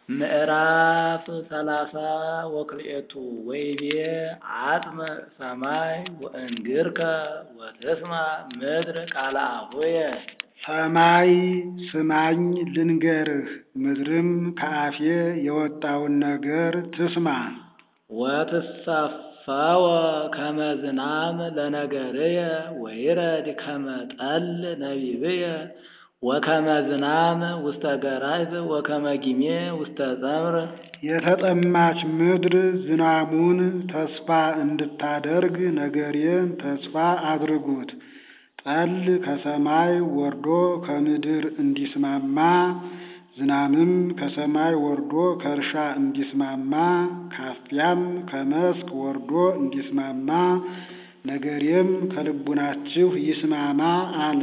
ምዕራፍ ሰላሳ ወክልኤቱ ወይቤ አጽመ ሰማይ ወእንግርከ ወትስማ ምድር ቃለ አፉየ ሰማይ ስማኝ ልንገርህ፣ ምድርም ከአፌ የወጣውን ነገር ትስማ። ወትሰፈወ ከመ ዝናም ለነገርየ ወይረድ ከመ ጠል ነቢብየ ወከመ ዝናም ውስተ ገራይት ወከመ ጊሜ ውስተ ጸምር የተጠማች ምድር ዝናሙን ተስፋ እንድታደርግ ነገሬን ተስፋ አድርጉት። ጠል ከሰማይ ወርዶ ከምድር እንዲስማማ ዝናምም ከሰማይ ወርዶ ከእርሻ እንዲስማማ ካፊያም ከመስክ ወርዶ እንዲስማማ ነገሬም ከልቡናችሁ ይስማማ አለ።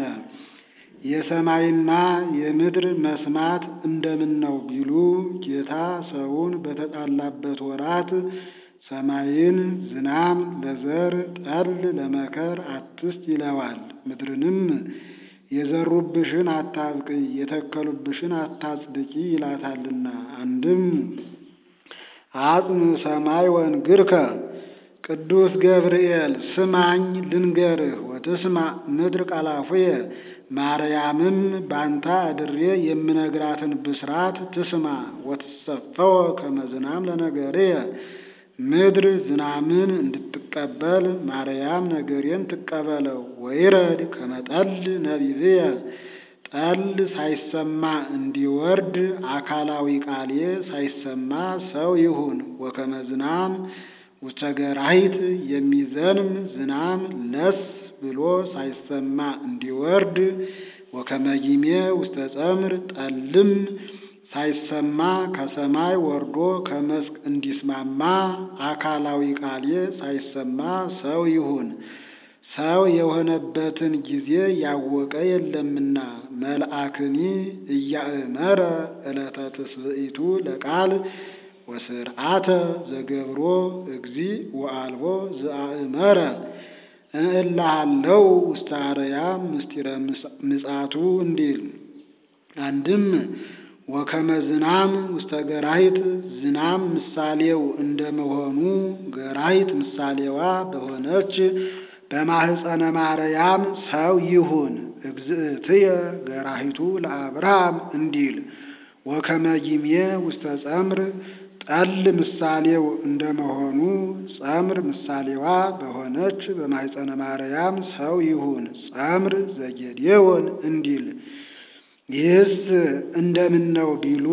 የሰማይና የምድር መስማት እንደምን ነው ቢሉ ጌታ ሰውን በተጣላበት ወራት ሰማይን ዝናም ለዘር ጠል ለመከር አትስጥ ይለዋል። ምድርንም የዘሩብሽን አታብቅይ የተከሉብሽን አታጽድቂ ይላታልና። አንድም አጽም ሰማይ ወእንግርከ ቅዱስ ገብርኤል ስማኝ ልንገርህ ወትስማ ምድር ቃለ አፉየ ማርያምም ባንታ አድሬ የምነግራትን ብስራት ትስማ። ወትሰፈወ ከመ ዝናም ለነገርየ ምድር ዝናምን እንድትቀበል ማርያም ነገሬን ትቀበለው። ወይረድ ከመ ጠል ነቢብየ ጠል ሳይሰማ እንዲወርድ አካላዊ ቃሌ ሳይሰማ ሰው ይሁን። ወከመ ዝናም ውስተ ገራሂት የሚዘንም ዝናም ለስ ብሎ ሳይሰማ እንዲወርድ ወከመ ጊሜ ውስተ ጸምር ጠልም ሳይሰማ ከሰማይ ወርዶ ከመስክ እንዲስማማ አካላዊ ቃሌ ሳይሰማ ሰው ይሁን። ሰው የሆነበትን ጊዜ ያወቀ የለምና መልአክኒ እያእመረ ዕለተ ትስብእቱ ለቃል ወስርዓተ ዘገብሮ እግዚ ወአልቦ ዘአእመረ እንእልሃለው ውስተ አርያም ምስጢረ ምጽአቱ እንዲል አንድም ወከመ ዝናም ውስተ ገራሂት ዝናም ምሳሌው እንደመሆኑ ገራሂት ምሳሌዋ በሆነች በማህፀነ ማርያም ሰው ይሁን። እግዝእትየ ገራሂቱ ለአብርሃም እንዲል ወከመ ጊሜ ውስተ ጸምር ጠል ምሳሌው እንደመሆኑ ጸምር ምሳሌዋ በሆነች በማህፀነ ማርያም ሰው ይሁን። ጸምር ዘጌዴዎን እንዲል ይህስ እንደምን ነው ቢሉ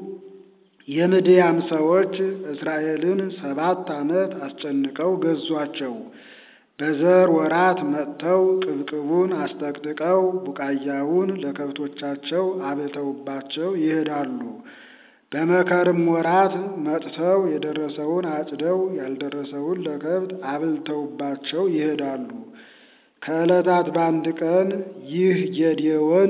የምድያም ሰዎች እስራኤልን ሰባት ዓመት አስጨንቀው ገዟቸው። በዘር ወራት መጥተው ቅብቅቡን አስጠቅጥቀው ቡቃያውን ለከብቶቻቸው አብልተውባቸው ይሄዳሉ። በመከርም ወራት መጥተው የደረሰውን አጭደው ያልደረሰውን ለከብት አብልተውባቸው ይሄዳሉ። ከዕለታት በአንድ ቀን ይህ ጌዴዎን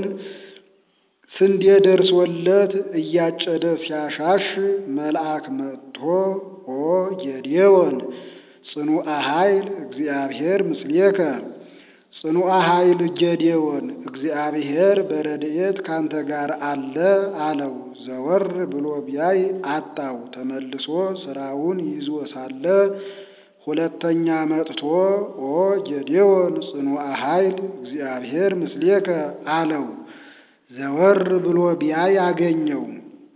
ስንዴ ደርሶለት እያጨደ ሲያሻሽ መልአክ መጥቶ ኦ ጌዴዎን ጽኑዐ ኃይል እግዚአብሔር ምስሌከ ጽኑዐ ኃይል ጌዴዎን እግዚአብሔር በረድኤት ካንተ ጋር አለ አለው። ዘወር ብሎ ቢያይ አጣው። ተመልሶ ስራውን ይዞ ሳለ ሁለተኛ መጥቶ ኦ ጌዴዎን ጽኑዐ ኃይል እግዚአብሔር ምስሌከ አለው። ዘወር ብሎ ቢያይ አገኘው።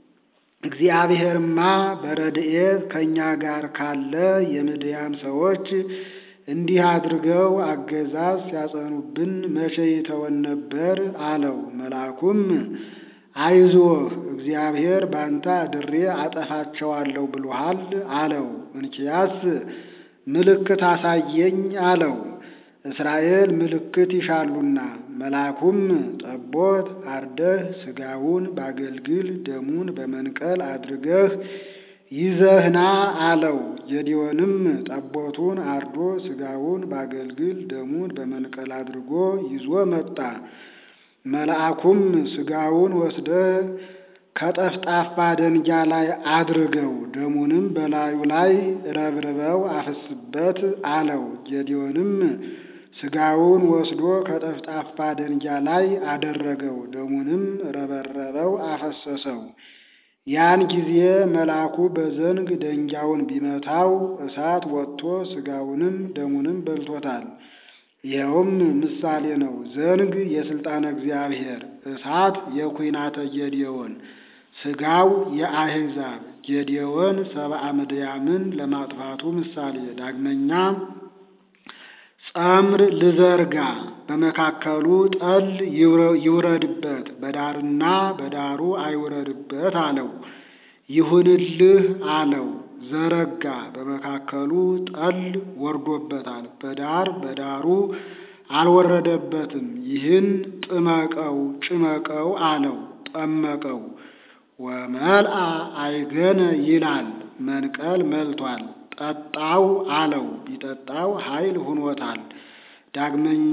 እግዚአብሔርማ በረድኤት ከእኛ ጋር ካለ የምድያም ሰዎች እንዲህ አድርገው አገዛዝ ሲያጸኑብን መቼ ይተወን ነበር አለው። መልአኩም አይዞህ እግዚአብሔር ባንተ አድሬ አጠፋቸዋለሁ ብሎሃል አለው። እንኪያስ ምልክት አሳየኝ አለው። እስራኤል ምልክት ይሻሉና መልአኩም ጠቦት አርደህ ሥጋውን ባገልግል ደሙን በመንቀል አድርገህ ይዘህና አለው። ጌዴዎንም ጠቦቱን አርዶ ሥጋውን ባገልግል ደሙን በመንቀል አድርጎ ይዞ መጣ። መልአኩም ሥጋውን ወስደህ ከጠፍጣፋ ደንጊያ ላይ አድርገው ደሙንም በላዩ ላይ ረብርበው አፍስበት አለው። ጌዴዎንም ሥጋውን ወስዶ ከጠፍጣፋ ደንጊያ ላይ አደረገው፣ ደሙንም ረበረበው አፈሰሰው። ያን ጊዜ መልአኩ በዘንግ ደንጊያውን ቢመታው እሳት ወጥቶ ሥጋውንም ደሙንም በልቶታል። ይኸውም ምሳሌ ነው። ዘንግ የሥልጣነ እግዚአብሔር፣ እሳት የኩናተ ጌዴዎን፣ ሥጋው የአሕዛብ ጌዴዎን ሰብአ ምድያምን ለማጥፋቱ ምሳሌ። ዳግመኛ ጸምር ልዘርጋ በመካከሉ ጠል ይውረድበት በዳርና በዳሩ አይውረድበት አለው። ይሁንልህ አለው። ዘረጋ በመካከሉ ጠል ወርዶበታል፣ በዳር በዳሩ አልወረደበትም። ይህን ጥመቀው ጭመቀው አለው። ጠመቀው። ወመልአ አይገነ ይላል መንቀል መልቷል። ጠጣው አለው። ቢጠጣው ኃይል ሁኖታል። ዳግመኛ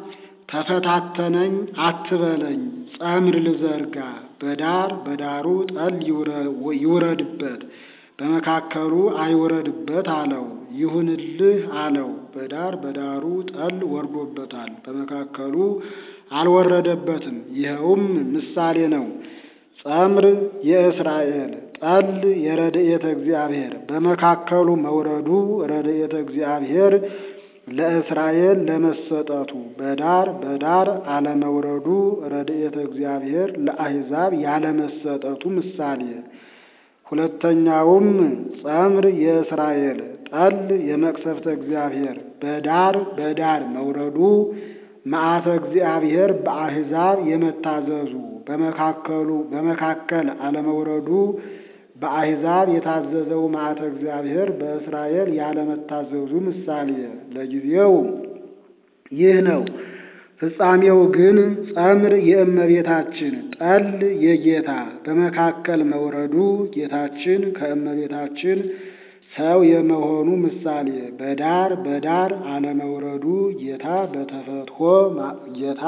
ተፈታተነኝ አትበለኝ፣ ጸምር ልዘርጋ በዳር በዳሩ ጠል ይውረድበት በመካከሉ አይውረድበት አለው። ይሁንልህ አለው። በዳር በዳሩ ጠል ወርዶበታል፣ በመካከሉ አልወረደበትም። ይኸውም ምሳሌ ነው። ጸምር የእስራኤል ጠል የረድኤተ እግዚአብሔር በመካከሉ መውረዱ ረድኤተ እግዚአብሔር ለእስራኤል ለመሰጠቱ በዳር በዳር አለመውረዱ ረድኤተ እግዚአብሔር ለአሕዛብ ያለመሰጠቱ ምሳሌ። ሁለተኛውም ጸምር የእስራኤል ጠል የመቅሰፍተ እግዚአብሔር በዳር በዳር መውረዱ መዓተ እግዚአብሔር በአሕዛብ የመታዘዙ በመካከሉ በመካከል አለመውረዱ በአሕዛብ የታዘዘው መዓተ እግዚአብሔር በእስራኤል ያለመታዘዙ ምሳሌ። ለጊዜው ይህ ነው። ፍጻሜው ግን ጸምር የእመቤታችን ጠል የጌታ በመካከል መውረዱ ጌታችን ከእመቤታችን ሰው የመሆኑ ምሳሌ። በዳር በዳር አለመውረዱ ጌታ በተፈትሖ ጌታ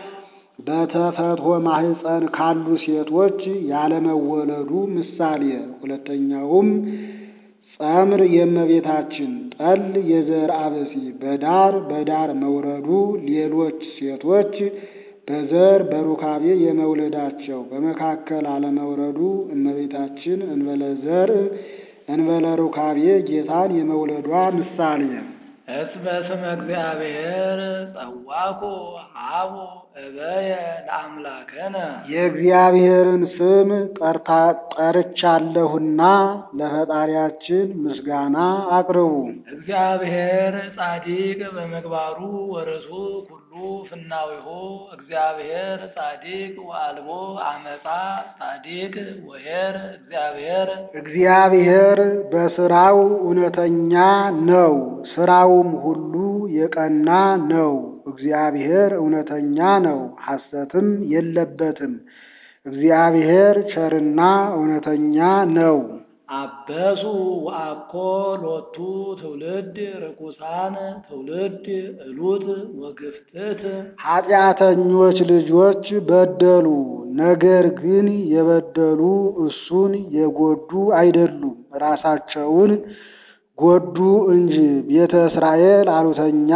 በተፈትሖ ማህፀን ካሉ ሴቶች ያለመወለዱ ምሳሌ። ሁለተኛውም ጸምር የእመቤታችን ጠል የዘርአ ብእሲ በዳር በዳር መውረዱ ሌሎች ሴቶች በዘር በሩካቤ የመውለዳቸው በመካከል አለመውረዱ እመቤታችን እንበለ ዘር እንበለ ሩካቤ ጌታን የመውለዷ ምሳሌ። እስመ ስመ እግዚአብሔር ጸዋኩ ሀቡ እበየ ለአምላክነ የእግዚአብሔርን ስም ጠርታ ጠርቻለሁና ለፈጣሪያችን ምስጋና አቅርቡ። እግዚአብሔር ጻዲቅ በምግባሩ ወርሱ ኩሉ ፍናዊሁ እግዚአብሔር ጻዲቅ ወአልቦ አመፃ ጻዲቅ ወኄር እግዚአብሔር እግዚአብሔር በስራው እውነተኛ ነው፣ ስራውም ሁሉ የቀና ነው። እግዚአብሔር እውነተኛ ነው፣ ሐሰትም የለበትም። እግዚአብሔር ቸርና እውነተኛ ነው። አበሱ ወአኮ ሎቱ ትውልድ ርኩሳን ትውልድ እሉት ወግፍትት ኃጢአተኞች ልጆች በደሉ፣ ነገር ግን የበደሉ እሱን የጎዱ አይደሉም፣ ራሳቸውን ጎዱ እንጂ። ቤተ እስራኤል አሉተኛ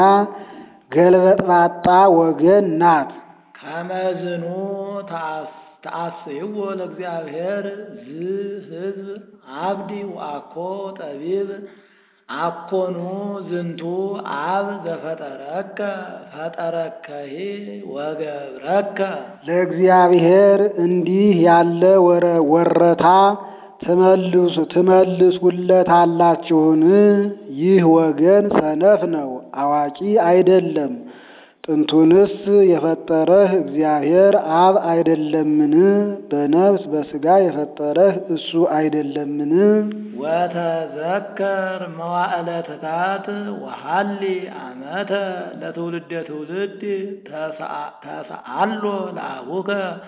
ገልበጥባጣ ወገን ናት። ከመዝኑ ተአስይዎ ለእግዚአብሔር ዝ ህዝብ አብዲ ወአኮ ጠቢብ አኮኑ ዝንቱ አብ ዘፈጠረከ ፈጠረከሂ ወገብረከ ለእግዚአብሔር እንዲህ ያለ ወረታ ትመልሱ ትመልሱለታላችሁን? ይህ ወገን ሰነፍ ነው፣ አዋቂ አይደለም። ጥንቱንስ የፈጠረህ እግዚአብሔር አብ አይደለምን? በነፍስ በሥጋ የፈጠረህ እሱ አይደለምን? ወተዘከር መዋዕለ ትታት ወሃሊ አመተ ለትውልደ ትውልድ ተሰአሎ ለአቡከ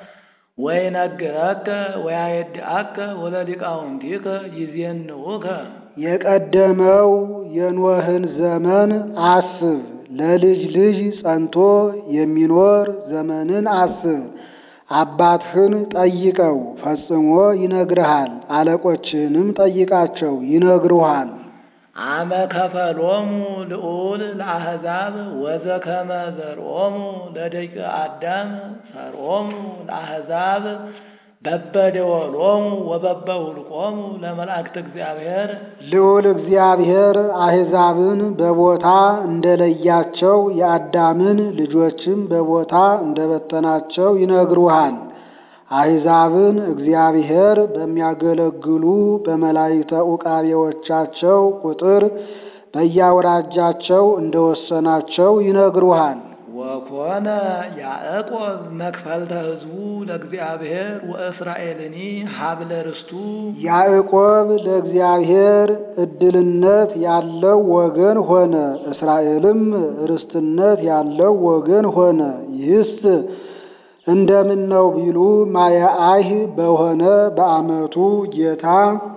ወይነግረከ ወያየድአከ ወለሊቃውንቲከ ይዜንውከ የቀደመው የኖህን ዘመን አስብ። ለልጅ ልጅ ጸንቶ የሚኖር ዘመንን አስብ። አባትህን ጠይቀው ፈጽሞ ይነግርሃል። አለቆችህንም ጠይቃቸው ይነግሩሃል። አመ ከፈሎሙ ልዑል ለአሕዛብ ወዘከመ ዘርኦሙ ለደቂቀ አዳም ሰርኦሙ ለአሕዛብ በበደወሎሙ ወበበውልቆሙ ለመላእክት እግዚአብሔር ልዑል እግዚአብሔር አሕዛብን በቦታ እንደለያቸው የአዳምን ልጆችም በቦታ እንደበተናቸው ይነግሩሃል። አሕዛብን እግዚአብሔር በሚያገለግሉ በመላእክተ ዑቃቤዎቻቸው ቁጥር በየአውራጃቸው እንደወሰናቸው ይነግሩሃል። ወኮነ ያዕቆብ መክፈልተ ሕዝቡ ለእግዚአብሔር ወእስራኤልኒ ሀብለ ርስቱ ያዕቆብ ለእግዚአብሔር ዕድልነት ያለው ወገን ሆነ፣ እስራኤልም ርስትነት ያለው ወገን ሆነ። ይህስ እንደምን ነው ቢሉ ማየአህ በሆነ በዓመቱ ጌታ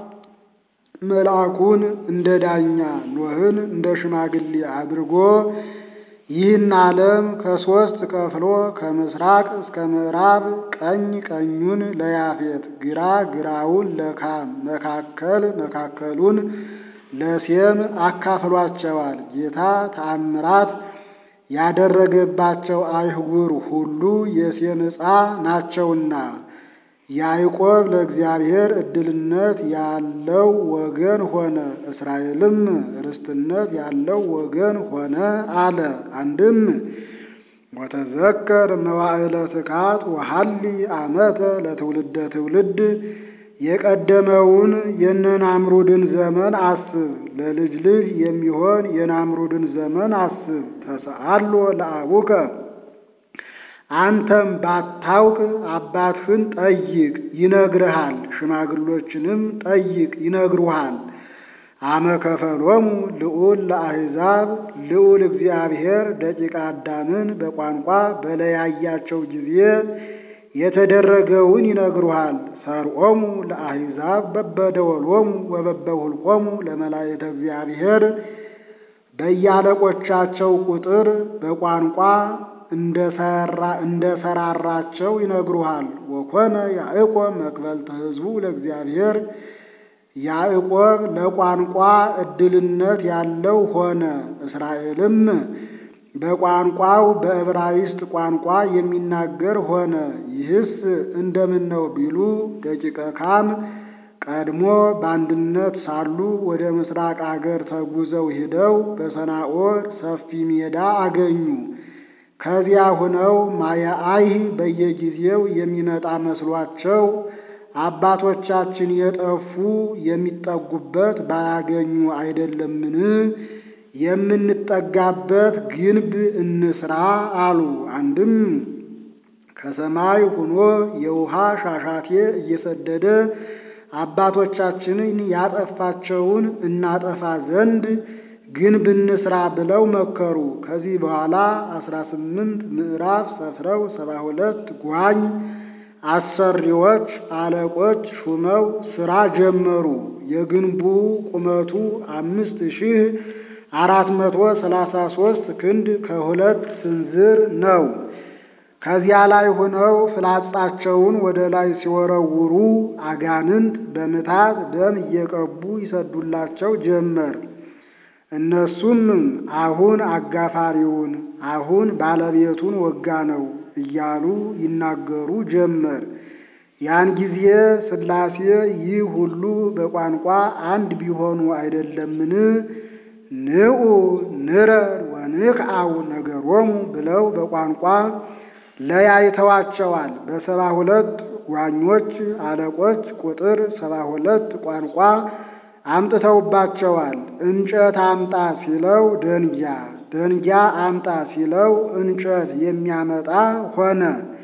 መልአኩን እንደ ዳኛ ኖህን እንደ ሽማግሌ አድርጎ ይህን ዓለም ከሦስት ከፍሎ ከምስራቅ እስከ ምዕራብ ቀኝ ቀኙን ለያፌት ግራ ግራውን ለካም መካከል መካከሉን ለሴም አካፍሏቸዋል። ጌታ ተአምራት ያደረገባቸው አይሁር ሁሉ የሴም ዕፃ ናቸውና ያዕቆብ ለእግዚአብሔር ዕድልነት ያለው ወገን ሆነ፣ እስራኤልም ርስትነት ያለው ወገን ሆነ አለ። አንድም ወተዘከር መዋዕለ ትካት ወሐሊ ዓመተ ለትውልደ ትውልድ የቀደመውን የነናምሩድን ዘመን አስብ፣ ለልጅ ልጅ የሚሆን የናምሩድን ዘመን አስብ። ተሰአሎ ለአቡከ አንተም ባታውቅ አባትህን ጠይቅ ይነግርሃል፣ ሽማግሎችንም ጠይቅ ይነግሩሃል። አመከፈሎሙ ልዑል ለአሕዛብ ልዑል እግዚአብሔር ደቂቀ አዳምን በቋንቋ በለያያቸው ጊዜ የተደረገውን ይነግሩሃል። ሰርዖሙ ለአሕዛብ በበደወሎሙ ወበበሁልቆሙ ለመላእክተ እግዚአብሔር በያለቆቻቸው ቁጥር በቋንቋ እንደ ሰራራቸው ይነግሩሃል። ወኮነ ያዕቆብ መክበልተ ሕዝቡ ለእግዚአብሔር ያዕቆብ ለቋንቋ ዕድልነት ያለው ሆነ፣ እስራኤልም በቋንቋው በዕብራይስጥ ቋንቋ የሚናገር ሆነ። ይህስ እንደምን ነው ቢሉ ደቂቀ ካም ቀድሞ በአንድነት ሳሉ ወደ ምስራቅ አገር ተጉዘው ሂደው በሰናዖር ሰፊ ሜዳ አገኙ። ከዚያ ሁነው ማየአይህ በየጊዜው የሚመጣ መስሏቸው አባቶቻችን የጠፉ የሚጠጉበት ባያገኙ አይደለምን? የምንጠጋበት ግንብ እንስራ አሉ። አንድም ከሰማይ ሁኖ የውሃ ሻሻቴ እየሰደደ አባቶቻችንን ያጠፋቸውን እናጠፋ ዘንድ ግንብ እንስራ ብለው መከሩ። ከዚህ በኋላ አስራ ስምንት ምዕራፍ ሰፍረው ሰባ ሁለት ጓኝ አሰሪዎች አለቆች ሹመው ስራ ጀመሩ። የግንቡ ቁመቱ አምስት ሺህ አራት መቶ ሰላሳ ሦስት ክንድ ከሁለት ስንዝር ነው። ከዚያ ላይ ሆነው ፍላጻቸውን ወደ ላይ ሲወረውሩ አጋንንት በምታት ደም እየቀቡ ይሰዱላቸው ጀመር። እነሱም አሁን አጋፋሪውን አሁን ባለቤቱን ወጋ ነው እያሉ ይናገሩ ጀመር። ያን ጊዜ ሥላሴ ይህ ሁሉ በቋንቋ አንድ ቢሆኑ አይደለምን? ንዑ ንረድ ወንክዓው ነገሮሙ ብለው በቋንቋ ለያይተዋቸዋል። በሰባ ሁለት ጓኞች አለቆች ቁጥር ሰባ ሁለት ቋንቋ አምጥተውባቸዋል። እንጨት አምጣ ሲለው ደንጊያ፣ ደንጊያ አምጣ ሲለው እንጨት የሚያመጣ ሆነ።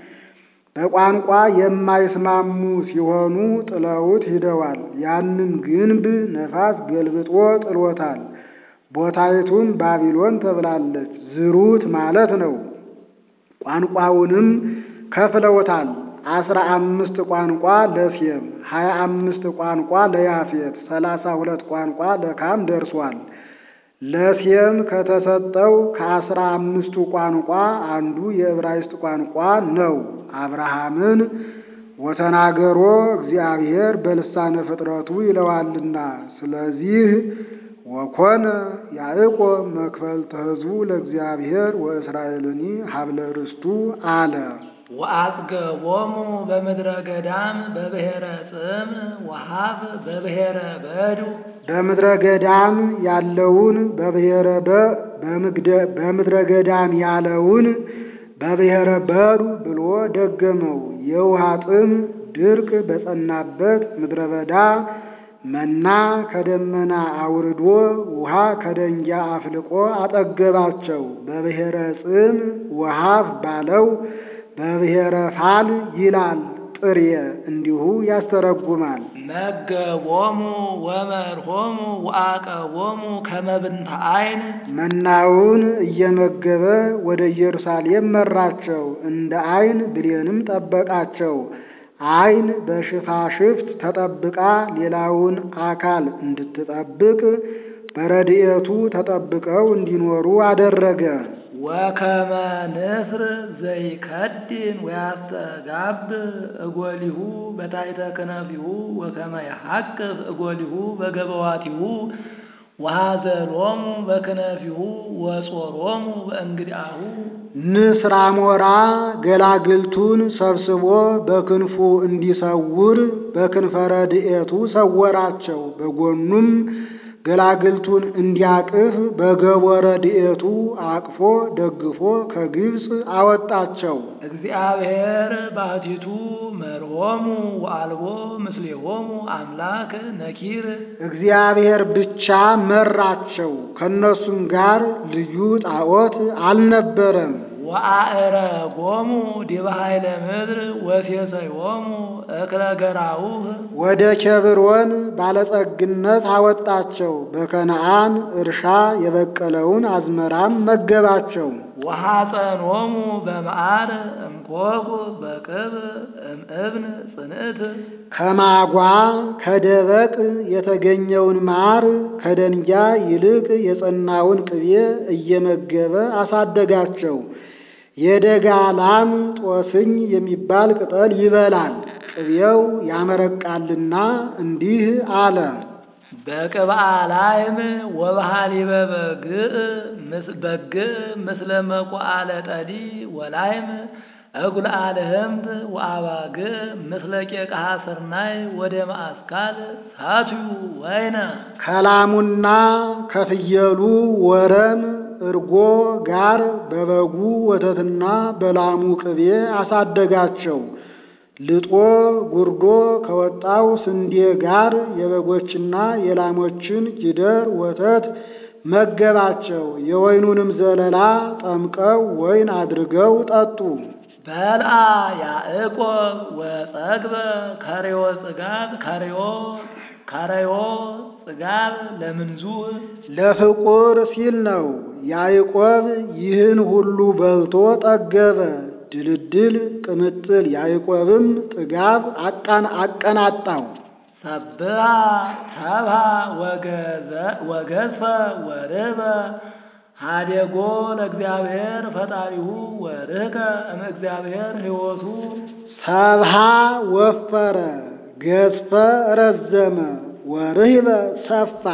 በቋንቋ የማይስማሙ ሲሆኑ ጥለውት ሂደዋል። ያንን ግንብ ነፋስ ገልብጦ ጥሎታል። ቦታይቱም ባቢሎን ተብላለች። ዝሩት ማለት ነው። ቋንቋውንም ከፍለውታል። አስራ አምስት ቋንቋ ለሴም፣ ሀያ አምስት ቋንቋ ለያፌት፣ ሰላሳ ሁለት ቋንቋ ለካም ደርሷል። ለሴም ከተሰጠው ከአስራ አምስቱ ቋንቋ አንዱ የዕብራይስጥ ቋንቋ ነው። አብርሃምን ወተናገሮ እግዚአብሔር በልሳነ ፍጥረቱ ይለዋልና። ስለዚህ ወኮነ ያዕቆብ መክፈልተ ሕዝቡ ለእግዚአብሔር ወእስራኤልኒ ሀብለ ርስቱ አለ። ወአጽገቦሙ በምድረ ገዳም በብሔረ ጽም ወሀብ በብሔረ በዱ በምድረ ገዳም ያለውን በብሔረ በ በምግደ- በምድረ ገዳም ያለውን በብሔረ በዱ ብሎ ደገመው። የውሃ ጥም ድርቅ በጸናበት ምድረ በዳ መና ከደመና አውርዶ ውሃ ከደንጊያ አፍልቆ አጠገባቸው። በብሔረ ጽም ወሀብ ባለው በብሔረ ፋል ይላል ጥሬ እንዲሁ ያስተረጉማል። መገቦሙ ወመርሆሙ ወአቀቦሙ ከመብንተ አይን መናውን እየመገበ ወደ ኢየሩሳሌም መራቸው። እንደ አይን ብሌንም ጠበቃቸው። አይን በሽፋሽፍት ተጠብቃ ሌላውን አካል እንድትጠብቅ በረድኤቱ ተጠብቀው እንዲኖሩ አደረገ። ወከመ ንስር ዘይከድን ወያስተጋብ እጎሊሁ በታሕተ ክነፊሁ ወከመ ይሐቅፍ እጎሊሁ በገበዋቲሁ ወሐዘሎሙ በክነፊሁ ወጾሮሙ በእንግዲአሁ ንስር አሞራ ገላግልቱን ሰብስቦ በክንፉ እንዲሰውር በክንፈ ረድኤቱ ሰወራቸው። በጎኑም ገላግልቱን እንዲያቅፍ በገቦ ረድኤቱ አቅፎ ደግፎ ከግብፅ አወጣቸው። እግዚአብሔር ባሕቲቱ መርሆሙ ወአልቦ ምስሌሆሙ አምላክ ነኪር እግዚአብሔር ብቻ መራቸው። ከእነሱም ጋር ልዩ ጣዖት አልነበረም። ወአእረጎሙ ዲበ ኃይለ ምድር ወሴሰዮሙ እክለ ገራውህ ወደ ኬብሮን ባለጸግነት አወጣቸው። በከነዓን እርሻ የበቀለውን አዝመራም መገባቸው። ወሐፀኖሙ በመዓር እምኮኩ በቅብ እምእብን ጽንዕት ከማጓ ከደበቅ የተገኘውን ማር ከደንጊያ ይልቅ የጸናውን ቅቤ እየመገበ አሳደጋቸው። የደጋ ላም ጦስኝ የሚባል ቅጠል ይበላል፣ ቅቤው ያመረቃልና እንዲህ አለ። በቅብአ ላይም ወበሃሊበ በግዕ ምስ- በግዕ ምስለ መቁዓለ ጠዲ ወላይም እጉል አልህምት ወአባግዕ ምስለ ቄቃሃ ስርናይ ወደ ማእስካል ሳትዩ ወይነ ከላሙና ከፍየሉ ወረም እርጎ ጋር በበጉ ወተትና በላሙ ቅቤ አሳደጋቸው። ልጦ ጉርዶ ከወጣው ስንዴ ጋር የበጎችና የላሞችን ጊደር ወተት መገባቸው። የወይኑንም ዘለላ ጠምቀው ወይን አድርገው ጠጡ። በልአ ያዕቆብ ወጸግበ ከሬዮ ጽጋብ ከሬዮ ከሬዮ ጽጋብ ለምንዙህ ለፍቁር ሲል ነው። ያዕቆብ ይህን ሁሉ በልቶ ጠገበ። ድልድል ቅምጥል ያዕቆብም ጥጋብ አቃን አቀናጣው። ሰብሃ ሰብሃ ወገዘ- ወገዝፈ ወርህበ ሃዴጎ ለእግዚአብሔር ፈጣሪሁ ወርህከ እምእግዚአብሔር ሕይወቱ ሰብሃ ወፈረ፣ ገዝፈ ረዘመ፣ ወርህበ ሰፋ።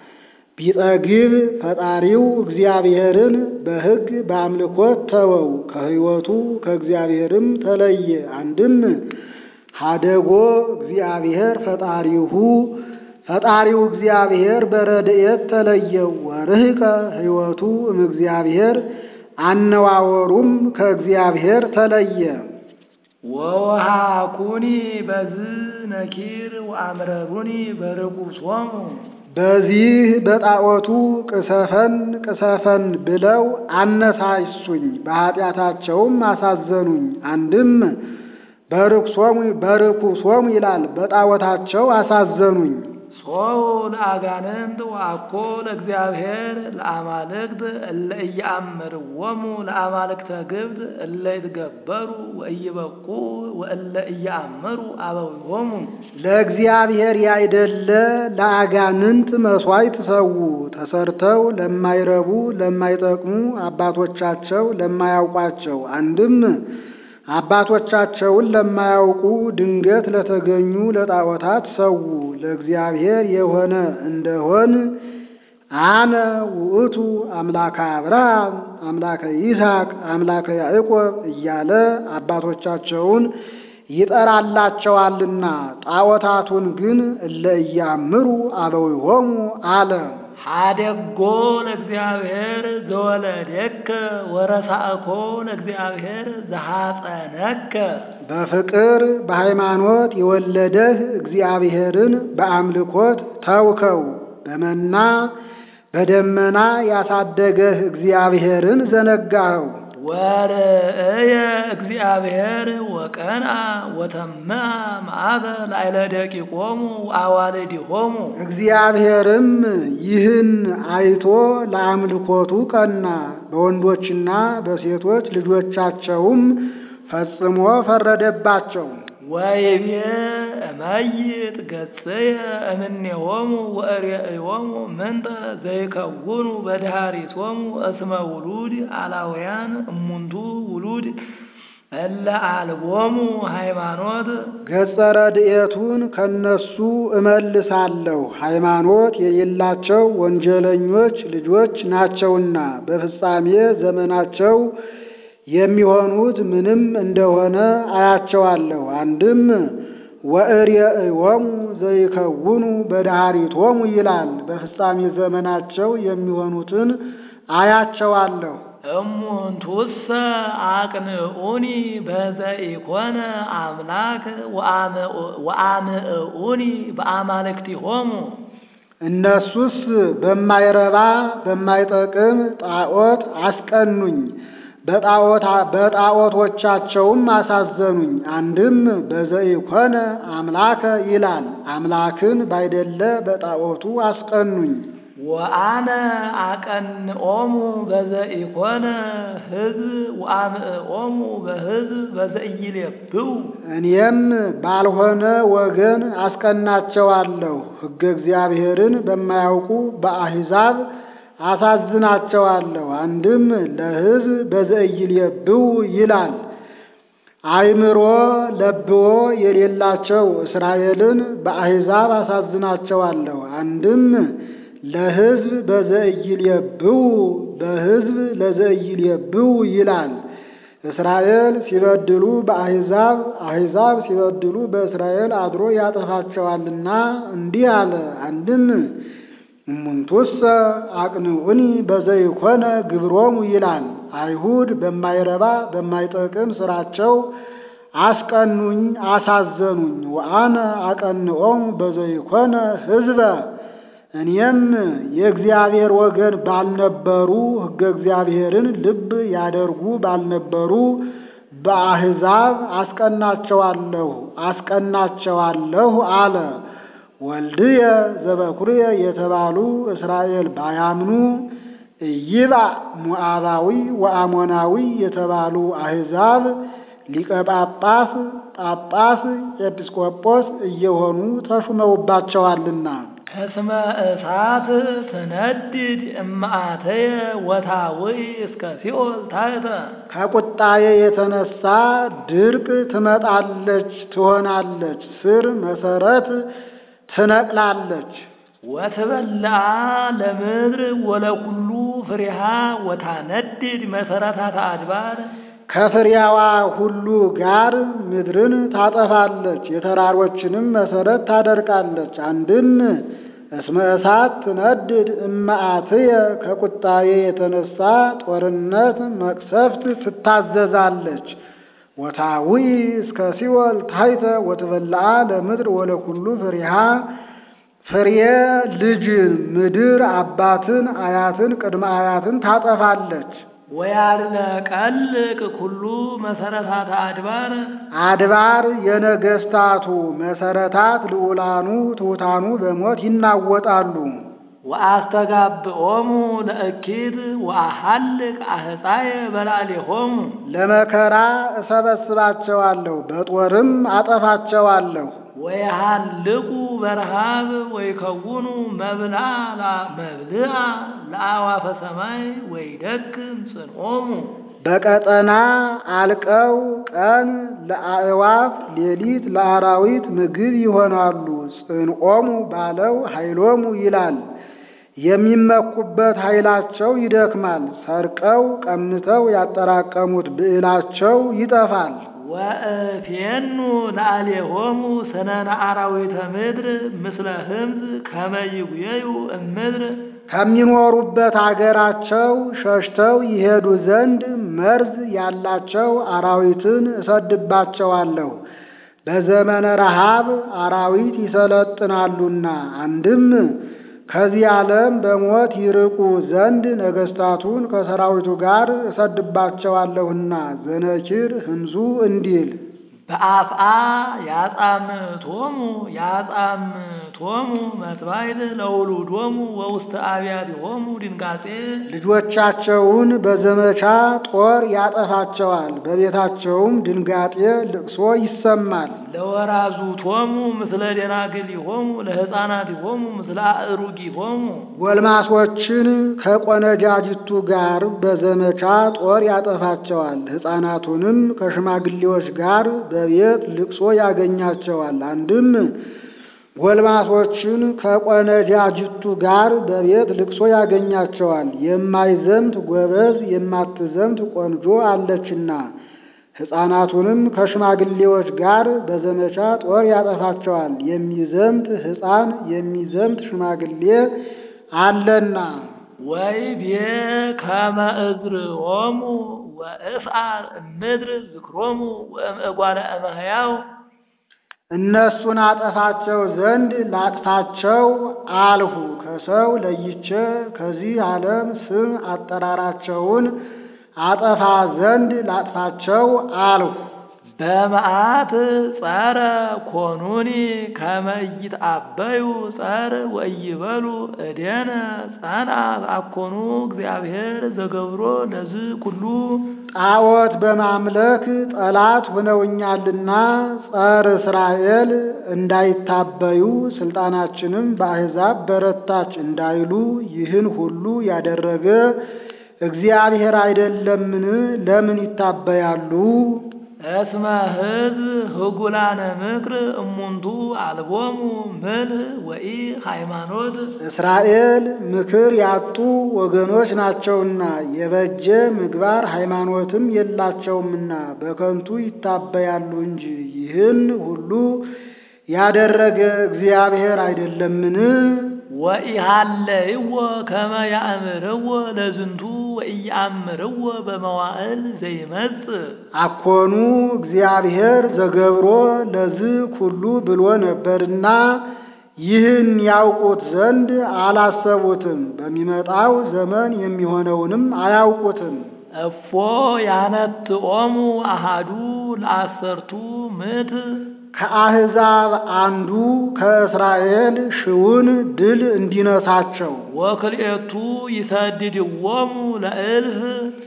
ቢጠግብ ፈጣሪው እግዚአብሔርን በሕግ በአምልኮት ተወው፣ ከሕይወቱ ከእግዚአብሔርም ተለየ። አንድም ሀደጎ እግዚአብሔር ፈጣሪሁ ፈጣሪው እግዚአብሔር በረድኤት ተለየው። ወርህቀ ሕይወቱ እምእግዚአብሔር አነዋወሩም ከእግዚአብሔር ተለየ። ወወሃኩኒ በዝ ነኪር ወአምረሩኒ በርኩሶሙ በዚህ በጣዖቱ ቅሰፈን ቅሰፈን ብለው አነሳሱኝ፣ በኃጢአታቸውም አሳዘኑኝ። አንድም በርኩሶሙ በርኩሶሙ ይላል፣ በጣዖታቸው አሳዘኑኝ። ሶው ለአጋንንት ወአኮ ለእግዚአብሔር ለአማልክት እለ ኢየአምርዎሙ ለአማልክተ ግብፅ እለ ይትገበሩ ወኢይበቁ ወእለ ኢየአምሩ አበዊሆሙ ለእግዚአብሔር ያይደለ ለአጋንንት መሥዋዕት ሰዉ። ተሰርተው ለማይረቡ ለማይጠቅሙ አባቶቻቸው ለማያውቋቸው አንድም አባቶቻቸውን ለማያውቁ ድንገት ለተገኙ ለጣዖታት ሰዉ። ለእግዚአብሔር የሆነ እንደሆን አነ ውእቱ አምላከ አብርሃም አምላከ ይስሐቅ አምላከ ያዕቆብ እያለ አባቶቻቸውን ይጠራላቸዋልና ጣዖታቱን ግን እለ ኢያምሩ አበዊሆሙ አለ። ሀደጎ ለእግዚአብሔር ዘወለደከ ወረሳእኮ ለእግዚአብሔር ዘሐፀነከ በፍቅር በሃይማኖት የወለደህ እግዚአብሔርን በአምልኮት ተውከው። በመና በደመና ያሳደገህ እግዚአብሔርን ዘነጋኸው። ወርእየ እግዚአብሔር ወቀንአ ወተምአ መዓተ ላዕለ ደቂቆሙ ወአዋልዲሆሙ እግዚአብሔርም ይህን አይቶ ለአምልኮቱ ቀና፣ በወንዶችና በሴቶች ልጆቻቸውም ፈጽሞ ፈረደባቸው። ወይቤ እመይጥ ገጽየ እምኔሆሙ ወእሬእዮሙ ምንተ ዘይከውኑ በድሃሪቶሙ እስመ ውሉድ አላውያን እሙንቱ ውሉድ እለ አልቦሙ ሃይማኖት ገጸ ረድኤቱን ከነሱ እመልሳለሁ፣ ሃይማኖት የሌላቸው ወንጀለኞች ልጆች ናቸውና በፍጻሜ ዘመናቸው የሚሆኑት ምንም እንደሆነ አያቸዋለሁ። አንድም ወእሬእዮሙ ዘይከውኑ በድሃሪቶሙ ይላል። በፍጻሜ ዘመናቸው የሚሆኑትን አያቸዋለሁ። እሙንቱሰ አቅንዑኒ በዘኢኮነ አምላክ ወአምዕኡኒ በአማልክቲሆሙ እነሱስ በማይረባ በማይጠቅም ጣዖት አስቀኑኝ፣ በጣዖቶቻቸውም አሳዘኑኝ። አንድም በዘኢኮነ አምላከ ይላል። አምላክን ባይደለ በጣዖቱ አስቀኑኝ። ወአነ አቀንኦሙ በዘኢኮነ ሕዝብ ወአምዕኦሙ በሕዝብ በዘኢይሌብው እኔም ባልሆነ ወገን አስቀናቸዋለሁ። ሕገ እግዚአብሔርን በማያውቁ በአሕዛብ አሳዝናቸዋለሁ። አንድም ለሕዝብ በዘኢይሌብው ይላል። አእምሮ ለብዎ የሌላቸው እስራኤልን በአሕዛብ አሳዝናቸዋለሁ። አንድም ለሕዝብ በዘኢይሌብው በሕዝብ ለዘኢይሌብው ይላል። እስራኤል ሲበድሉ በአሕዛብ አሕዛብ ሲበድሉ በእስራኤል አድሮ ያጠፋቸዋልና እንዲህ አለ። አንድም እሙንቱሰ አቅንዑኒ በዘይኮነ ግብሮሙ ይላል። አይሁድ በማይረባ በማይጠቅም ስራቸው አስቀኑኝ፣ አሳዘኑኝ። ወአነ አቀንዖሙ በዘይኮነ ሕዝበ እኔም የእግዚአብሔር ወገን ባልነበሩ ሕገ እግዚአብሔርን ልብ ያደርጉ ባልነበሩ በአሕዛብ አስቀናቸዋለሁ አስቀናቸዋለሁ አለ። ወልድየ ዘበኩርየ የተባሉ እስራኤል ባያምኑ ኢይባ ሞዓባዊ ወአሞናዊ የተባሉ አሕዛብ ሊቀ ጳጳስ፣ ጳጳስ፣ ኤጲስቆጶስ እየሆኑ ተሹመውባቸዋልና እስመ እሳት ትነድድ እምአተየ ወታውይ እስከ ሲኦል ታሕተ ከቁጣዬ የተነሳ ድርቅ ትመጣለች ትሆናለች፣ ስር መሰረት ትነቅላለች። ወትበልዓ ለምድር ወለኩሉ ፍሬሃ ወታነድድ መሰረታተ አድባር ከፍሬያዋ ሁሉ ጋር ምድርን ታጠፋለች፣ የተራሮችንም መሰረት ታደርቃለች። አንድም እስመ እሳት ትነድድ እመአትየ ከቁጣዬ የተነሳ ጦርነት መቅሰፍት ትታዘዛለች። ወታውይ እስከ ሲኦል ታሕተ ወትበልዓ ለምድር ወለኩሉ ፍሬሃ ፍሬ ልጅን ምድር አባትን አያትን ቅድመ አያትን ታጠፋለች። ወያድነቀልቅ ኩሉ መሰረታተ አድባር አድባር የነገስታቱ መሰረታት ልዑላኑ ትሑታኑ በሞት ይናወጣሉ። ወአስተጋብኦሙ ለእኪት ወአሐልቅ አህፃየ በላዕሌሆሙ ለመከራ እሰበስባቸዋለሁ፣ በጦርም አጠፋቸዋለሁ። ወየሃልቁ በረሃብ ወይከውኑ መብልዓ መብልዓ ለአዕዋፈ ሰማይ ወይደክም ጽንዖሙ በቀጠና አልቀው ቀን ለአዕዋፍ ሌሊት ለአራዊት ምግብ ይሆናሉ። ጽንዖሙ ባለው ኃይሎሙ ይላል። የሚመኩበት ኃይላቸው ይደክማል። ሰርቀው ቀምተው ያጠራቀሙት ብዕላቸው ይጠፋል። ወእፌኑ ለአሌሆሙ ሰነነ አራዊተ ምድር ምስለ ህምዝ ከመ ይጉየዩ እምድር ከሚኖሩበት አገራቸው ሸሽተው ይሄዱ ዘንድ መርዝ ያላቸው አራዊትን እሰድባቸዋለሁ። በዘመነ ረሃብ አራዊት ይሰለጥናሉና አንድም ከዚህ ዓለም በሞት ይርቁ ዘንድ ነገሥታቱን ከሰራዊቱ ጋር እሰድባቸዋለሁና ዘነኪር ህምዙ እንዲል በአፍአ ያጻምቶሙ ያጻምቶሙ መትባይት ለውሉዶሙ ወውስተ አብያቲሆሙ ድንጋጼ ልጆቻቸውን በዘመቻ ጦር ያጠፋቸዋል። በቤታቸውም ድንጋጤ ልቅሶ ይሰማል። ለወራዙቶሙ ምስለ ደናግሊሆሙ ለሕፃናቲሆሙ ምስለ አእሩጊሆሙ ጎልማሶችን ከቆነጃጅቱ ጋር በዘመቻ ጦር ያጠፋቸዋል። ሕፃናቱንም ከሽማግሌዎች ጋር በቤት ልቅሶ ያገኛቸዋል። አንድም ጎልማሶችን ከቆነጃጅቱ ጋር በቤት ልቅሶ ያገኛቸዋል። የማይዘምት ጎበዝ የማትዘምት ቆንጆ አለችና ሕፃናቱንም ከሽማግሌዎች ጋር በዘመቻ ጦር ያጠፋቸዋል። የሚዘምት ሕፃን የሚዘምት ሽማግሌ አለና ወይ ቤ ከመ እዝርኦሙ ወእፍአር እምድር ዝክሮሙ ወእምእጓለ እመሕያው እነሱን አጠፋቸው ዘንድ ላጥፋቸው አልሁ። ከሰው ለይቼ ከዚህ ዓለም ስም አጠራራቸውን አጠፋ ዘንድ ላጥፋቸው አልሁ። በመዓት ጸረ ኮኑኒ ከመ ይትአበዩ ጸር ወይበሉ እዴነ ጸንዐት አኮኑ እግዚአብሔር ዘገብሮ ለዝ ኩሉ ጣዖት በማምለክ ጠላት ሆነውኛልና ጸር እስራኤል እንዳይታበዩ ስልጣናችንም በአሕዛብ በረታች እንዳይሉ ይህን ሁሉ ያደረገ እግዚአብሔር አይደለምን? ለምን ይታበያሉ? እስመ ሕዝብ ህጉላነ ምክር እሙንቱ አልቦሙ ምልህ ወኢ ሃይማኖት እስራኤል ምክር ያጡ ወገኖች ናቸውና የበጀ ምግባር ሃይማኖትም የላቸውምና በከንቱ ይታበያሉ እንጂ ይህን ሁሉ ያደረገ እግዚአብሔር አይደለምን? ወኢሃለይዎ ከመ ያእምርዎ ለዝንቱ ወኢያእምርዎ በመዋዕል ዘይመጽእ አኮኑ እግዚአብሔር ዘገብሮ ለዝ ኩሉ ብሎ ነበርና ይህን ያውቁት ዘንድ አላሰቡትም። በሚመጣው ዘመን የሚሆነውንም አያውቁትም። እፎ ያነትኦሙ አሃዱ ለአሰርቱ ምዕት ከአሕዛብ አንዱ ከእስራኤል ሽውን ድል እንዲነሳቸው ወክልኤቱ ይሰድድዎሙ ለእልፍ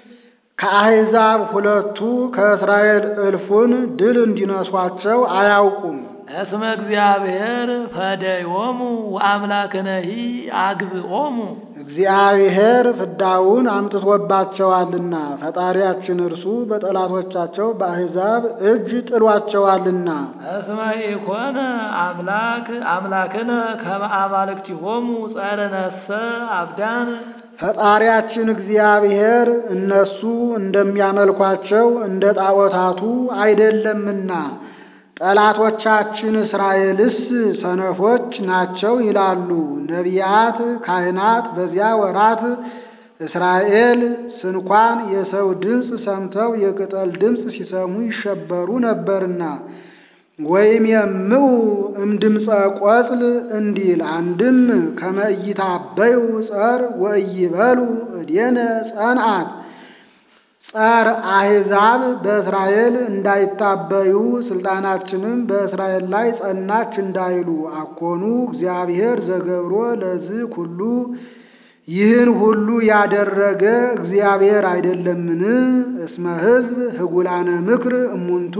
ከአሕዛብ ሁለቱ ከእስራኤል እልፉን ድል እንዲነሷቸው አያውቁም። እስመ እግዚአብሔር ፈደዮሙ ወአምላክነሂ አግብኦሙ እግዚአብሔር ፍዳውን አምጥቶባቸዋልና ፈጣሪያችን እርሱ በጠላቶቻቸው በአሕዛብ እጅ ጥሏቸዋልና። እስመ ኢኮነ አምላክ አምላክነ ከመ አማልክቲሆሙ ጸርነሰ አብዳን ፈጣሪያችን እግዚአብሔር እነሱ እንደሚያመልኳቸው እንደ ጣዖታቱ አይደለምና ጠላቶቻችን እስራኤልስ ሰነፎች ናቸው ይላሉ ነቢያት፣ ካህናት በዚያ ወራት እስራኤል ስንኳን የሰው ድምፅ ሰምተው የቅጠል ድምፅ ሲሰሙ ይሸበሩ ነበርና ወይም የምው እምድምፀ ቆጽል እንዲል አንድም ከመ ኢይታበዩ ጸር ወኢይበሉ እዴነ ጸንዐት ጸር አሕዛብ በእስራኤል እንዳይታበዩ ስልጣናችንም በእስራኤል ላይ ጸናች እንዳይሉ አኮኑ እግዚአብሔር ዘገብሮ ለዚህ ሁሉ ይህን ሁሉ ያደረገ እግዚአብሔር አይደለምን? እስመ ሕዝብ ህጉላነ ምክር እሙንቱ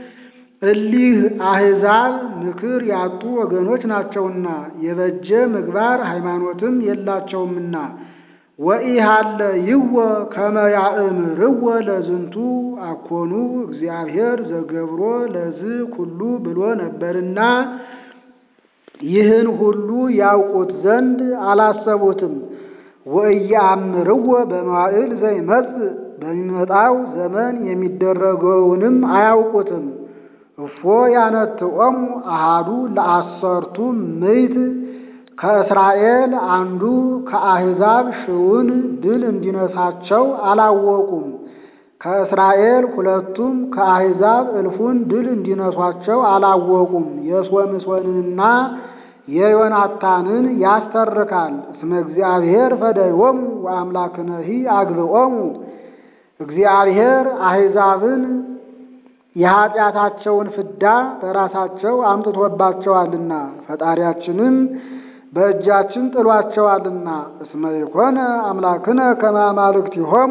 እሊህ አሕዛብ ምክር ያጡ ወገኖች ናቸውና የበጀ ምግባር ሃይማኖትም የላቸውምና ወኢሃለ ይወ ከመ ያእምርወ ለዝንቱ አኮኑ እግዚአብሔር ዘገብሮ ለዝ ኩሉ ብሎ ነበርና ይህን ሁሉ ያውቁት ዘንድ አላሰቡትም። ወኢየአምርዎ በመዋዕል ዘይመጽእ በሚመጣው ዘመን የሚደረገውንም አያውቁትም። እፎ ያነትዖሙ አሃዱ ለአሰርቱ ምዕት ከእስራኤል አንዱ ከአሕዛብ ሺውን ድል እንዲነሳቸው አላወቁም። ከእስራኤል ሁለቱም ከአሕዛብ እልፉን ድል እንዲነሷቸው አላወቁም። የሶምሶንንና የዮናታንን ያስተርካል። እስመ እግዚአብሔር ፈደዮሙ ወአምላክነሂ አግብኦሙ እግዚአብሔር አሕዛብን የኀጢአታቸውን ፍዳ በራሳቸው አምጥቶባቸዋልና ፈጣሪያችንም በእጃችን ጥሏቸዋልና። እስመ ይኮነ አምላክነ ከመ አማልክቲሆሙ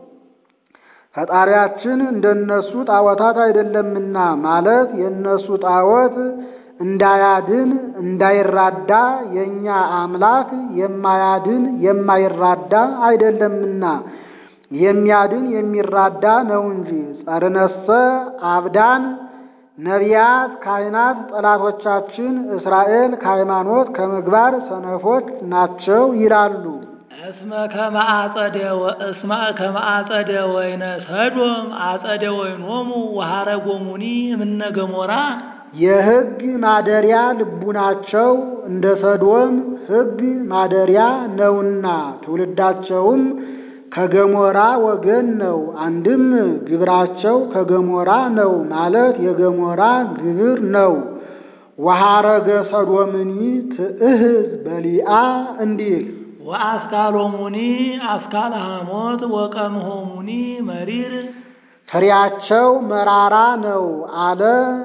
ፈጣሪያችን እንደነሱ ጣዖታት አይደለምና ማለት የእነሱ ጣዖት እንዳያድን እንዳይራዳ የእኛ አምላክ የማያድን የማይራዳ አይደለምና የሚያድን የሚራዳ ነው እንጂ። ጸርነሰ አብዳን ነቢያት፣ ካህናት ጠላቶቻችን እስራኤል ከሃይማኖት ከምግባር ሰነፎች ናቸው ይላሉ። እስመ ከመ አጸደ እስመ ከመ አጸደ ወይነ ሰዶም አጸደ ወይኖሙ ወሐረጎሙኒ እምነ ገሞራ የሕግ ማደሪያ ልቡናቸው እንደ ሰዶም ሕግ ማደሪያ ነውና ትውልዳቸውም ከገሞራ ወገን ነው። አንድም ግብራቸው ከገሞራ ነው ማለት የገሞራ ግብር ነው። ወሐረገ ሰዶምኒ ትእህዝ በሊአ እንዲል ወአስካሎሙኒ አስካለ ሐሞት ወቀምሆሙኒ መሪር ፍሬያቸው መራራ ነው አለ።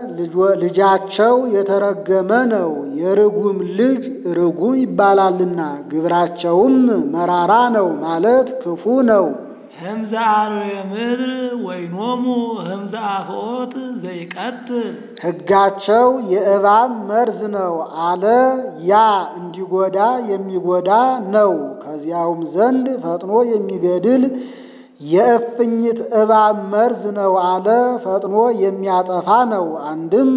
ልጃቸው የተረገመ ነው። የርጉም ልጅ ርጉም ይባላልና ግብራቸውም መራራ ነው ማለት ክፉ ነው። ህምዘ አርዌ ምድር ወይኖሙ ህምዘ አፍዖት ዘይቀትል ሕጋቸው የእባብ መርዝ ነው አለ። ያ እንዲጎዳ የሚጎዳ ነው። ከዚያውም ዘንድ ፈጥኖ የሚገድል የእፍኝት እባብ መርዝ ነው አለ። ፈጥኖ የሚያጠፋ ነው። አንድም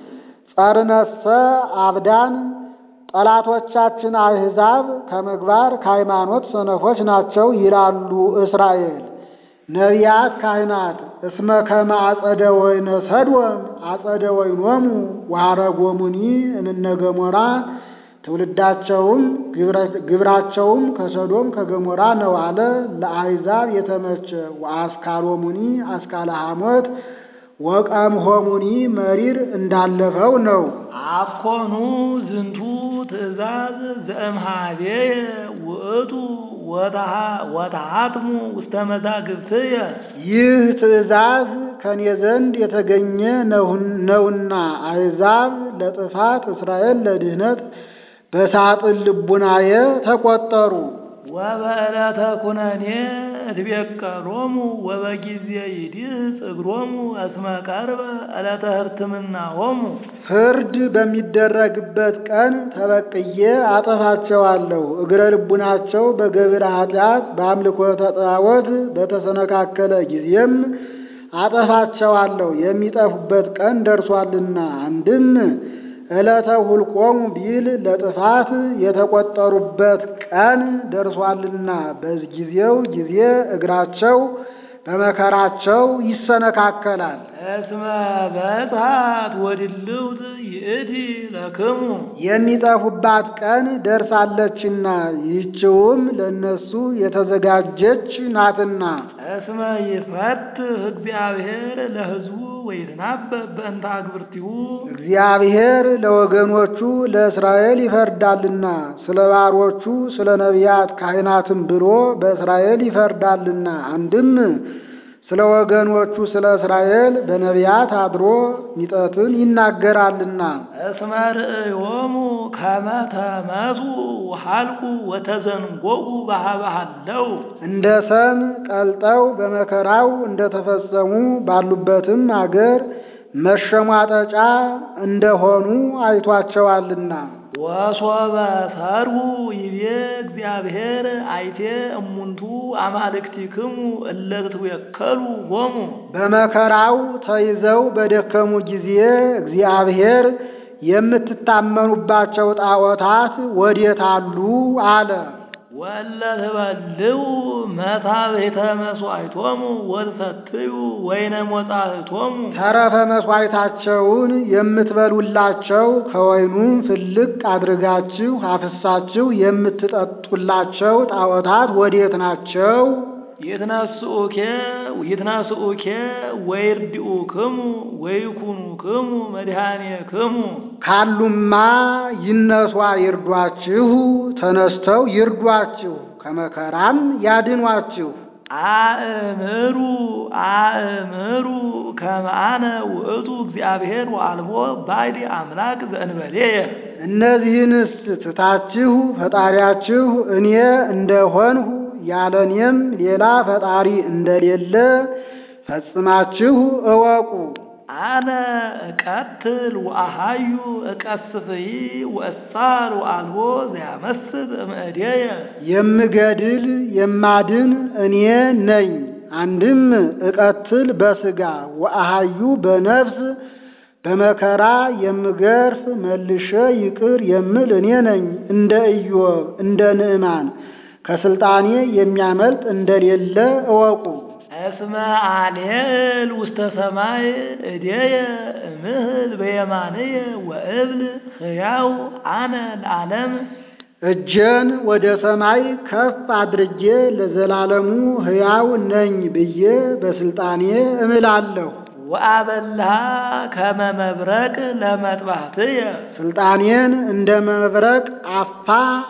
ጸርነሰ አብዳን ጠላቶቻችን አሕዛብ ከምግባር ከሃይማኖት ሰነፎች ናቸው ይላሉ እስራኤል። ነቢያት ካህናት እስመ ከመ አጸደ ወይነ ሰዶም አጸደ ወይኖሙ ወሐረጎሙኒ እምነ ገሞራ ትውልዳቸውም ግብራቸውም ከሰዶም ከገሞራ ነው አለ። ለአሕዛብ የተመቸ ወአስካሎሙኒ አስካለ ሐሞት ወቀምሆሙኒ መሪር እንዳለፈው ነው። አኮኑ ዝንቱ ትእዛዝ ዘእምሃቤየ ውእቱ ወተሃትሙ ውስተ መዛግብትየ ይህ ትእዛዝ ከኔ ዘንድ የተገኘ ነውና አሕዛብ ለጥፋት እስራኤል ለድኅነት በሳጥን ልቡናየ ተቆጠሩ። ወበዕለተ ኩነኔ እትቤቀሎሙ ወበጊዜ ይዲህ ጽግሮሙ እስመ ቀርበ ዕለተ ሕርትምናሆሙ ፍርድ በሚደረግበት ቀን ተበቅዬ አጠፋቸዋለሁ። እግረ ልቡናቸው በገቢረ ኃጢአት በአምልኮተ ጣዖት በተሰነካከለ ጊዜም አጠፋቸዋለሁ። የሚጠፉበት ቀን ደርሷልና አንድም ዕለተ ሁልቆሙ ቢል ለጥፋት የተቆጠሩበት ቀን ደርሷልና በጊዜው ጊዜ እግራቸው በመከራቸው ይሰነካከላል። እስመ በጽሐት ወድልውት ይእቲ ለክሙ የሚጠፉባት ቀን ደርሳለችና ይህችውም ለእነሱ የተዘጋጀች ናትና። እስመ ይፈትህ እግዚአብሔር ለሕዝቡ ወይትናበብ በእንተ አግብርቲሁ እግዚአብሔር ለወገኖቹ ለእስራኤል ይፈርዳልና ስለ ባሮቹ ስለ ነቢያት ካህናትም ብሎ በእስራኤል ይፈርዳልና። አንድም ስለ ወገኖቹ ስለ እስራኤል በነቢያት አድሮ ሚጠትን ይናገራልና። እስመ ርእዮሙ ከመ ተመሱ ወሐልቁ ወተዘንጎኡ በሀበሃለው እንደ ሰም ቀልጠው በመከራው እንደተፈጸሙ ባሉበትም አገር መሸሟጠጫ እንደሆኑ አይቷቸዋልና። ወሶበ ሰርሁ ይቤ እግዚአብሔር አይቴ እሙንቱ አማልክቲክሙ እለ ትትወከሉ ሆሙ በመከራው ተይዘው በደከሙ ጊዜ እግዚአብሔር የምትታመኑባቸው ጣዖታት ወዴት አሉ? አለ። ወለ ትበልዑ መታቤተ መሥዋዕቶሙ ወትሰትዩ ወይነ ሞጻሕቶሙ ተረፈ መሥዋዕታቸውን የምትበሉላቸው ከወይኑም ፍልቅ አድርጋችሁ አፍሳችሁ የምትጠጡላቸው ጣዖታት ወዴት ናቸው? ይትነስኡኬ ይትነስኡኬ ወይርድኡክሙ ወይኩኑክሙ መድኃኔክሙ ካሉማ ይነሷ ይርዷችሁ፣ ተነስተው ይርዷችሁ፣ ከመከራም ያድኗችሁ። አእምሩ አእምሩ ከመ አነ ውእቱ እግዚአብሔር ወአልቦ ባዕድ አምላክ ዘእንበሌየ እነዚህንስ ትታችሁ ፈጣሪያችሁ እኔ እንደሆንሁ ያለ እኔም ሌላ ፈጣሪ እንደሌለ ፈጽማችሁ እወቁ። አነ እቀትል ወአሃዩ እቀስፍይ ወእሳር ወአልቦ ዘያመስጥ እምእዴየ የምገድል የማድን እኔ ነኝ። አንድም እቀትል በሥጋ ወአሃዩ በነፍስ በመከራ የምገርፍ መልሼ ይቅር የምል እኔ ነኝ። እንደ ኢዮብ እንደ ንዕማን ከስልጣኔ የሚያመልጥ እንደሌለ እወቁ። እስመ አልየል ውስተ ሰማይ እዴየ እምህል በየማንየ ወእብል ሕያው አነ ለዓለም እጄን ወደ ሰማይ ከፍ አድርጌ ለዘላለሙ ሕያው ነኝ ብዬ በስልጣኔ እምላለሁ። ወአበልሃ ከመ መብረቅ ለመጥባሕትየ ስልጣኔን እንደ መብረቅ አፋ